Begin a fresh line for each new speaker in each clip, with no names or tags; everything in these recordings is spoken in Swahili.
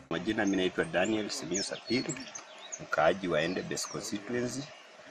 Majina, mimi naitwa Daniel Simio Sapiri, mkaaji wa Endebess constituency.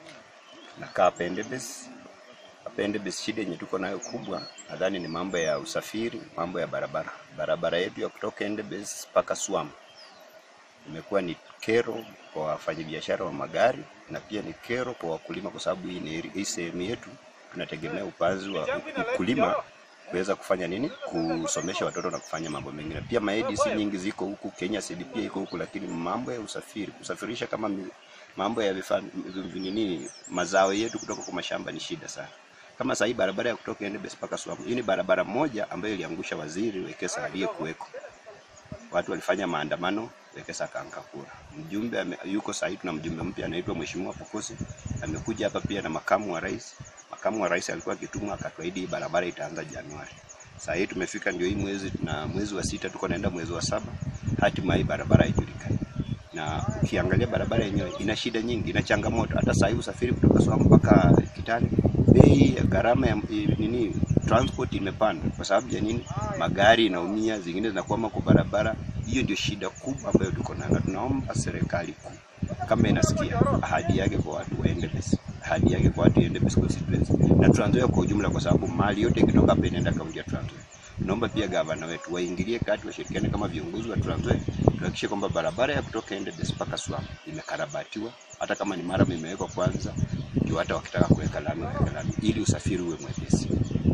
Nakaa hapa Endebess. Hapa Endebess shida yenye tuko nayo kubwa nadhani ni mambo ya usafiri, mambo ya barabara. Barabara yetu ya kutoka Endebess mpaka Swam imekuwa ni kero kwa wafanyabiashara wa magari na pia ni kero kwa wakulima, kwa sababu hii ni hii sehemu yetu tunategemea upanzi wa ukulima kuweza kufanya nini, kusomesha watoto na kufanya mambo mengine. Pia maedis nyingi ziko huku Kenya, seed pia iko huku, lakini mambo ya usafiri, kusafirisha kama mi- mambo ya vifaa nini, mazao yetu kutoka kwa mashamba ni shida sana. Kama sahii barabara ya kutoka Endebess mpaka Swam, hii ni barabara moja ambayo iliangusha waziri Wekesa aliyekuweko watu walifanya maandamano, Wekesa akaanguka kura. Mjumbe ame, yuko sahii, tuna mjumbe mpya anaitwa Mheshimiwa Pokosi, amekuja hapa pia na makamu wa rais. Makamu wa rais alikuwa akitumwa akatuahidi hii barabara itaanza Januari. Sasa hii tumefika ndio hii mwezi na mwezi wa sita, tuko naenda mwezi wa saba, hatima hii barabara haijulikani. Na ukiangalia barabara yenyewe ina shida nyingi, ina changamoto. Hata sahii usafiri kutoka Swam mpaka Kitale, bei ya gharama ya nini transport imepanda. Kwa sababu ya nini? Magari inaumia, zingine zinakwama kwa barabara. Hiyo ndio shida kubwa ambayo tuko nayo, na tunaomba serikali kuu kama inasikia ahadi yake kwa watu wa Endebess, ahadi yake kwa watu wa Endebess constituency na Trans Nzoia kwa ujumla, kwa sababu mali yote ikitoka hapa inaenda kaunti ya Trans Nzoia. Tunaomba pia gavana wetu waingilie kati, washirikiane kama viongozi wa Trans Nzoia, tuhakikishe kwamba barabara ya kutoka Endebess mpaka Swam imekarabatiwa, hata kama ni mara imewekwa kwanza, ndio hata wakitaka kuweka lami waweke lami, ili usafiri uwe mwepesi.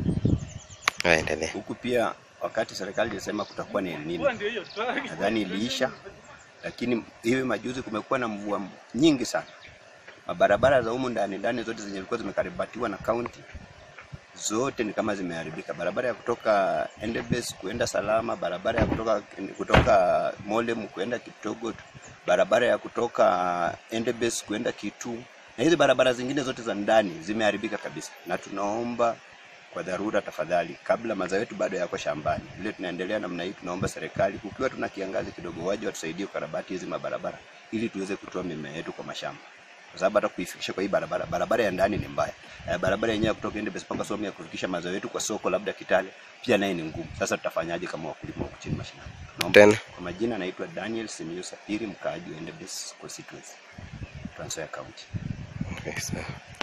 Waendelee.
Huku pia wakati serikali ilisema kutakuwa na El Nino, nadhani iliisha, lakini hivi majuzi kumekuwa na mvua nyingi sana. Mabarabara za humu ndani ndani zote zenye zilikuwa zimekarabatiwa na kaunti zote ni kama zimeharibika. Barabara ya kutoka Endebess kuenda Salama, barabara ya kutoka kutoka Molem kuenda Kiptogot, barabara ya kutoka Endebess kuenda Kitu, na hizi barabara zingine zote za ndani zimeharibika kabisa, na tunaomba kwa dharura, tafadhali, kabla mazao yetu bado yako shambani, vile tunaendelea namna hii, tunaomba serikali, kukiwa tuna kiangazi kidogo, waje watusaidie kukarabati hizi mabarabara ili tuweze kutoa mimea yetu kwa mashamba kwa sababu hata kuifikisha kwa hii barabara, barabara ya ndani ni mbaya. Eh, barabara yenyewe ya kutoka Endebess mpaka Swam ya kufikisha mazao yetu kwa soko labda Kitale pia naye ni ngumu. Sasa tutafanyaje kama wakulima huku chini mashinani? Naomba
Tena.
kwa majina, naitwa Daniel Simiyu Sapiri, mkaaji wa Endebess constituency, Trans Nzoia County.
Okay, sawa.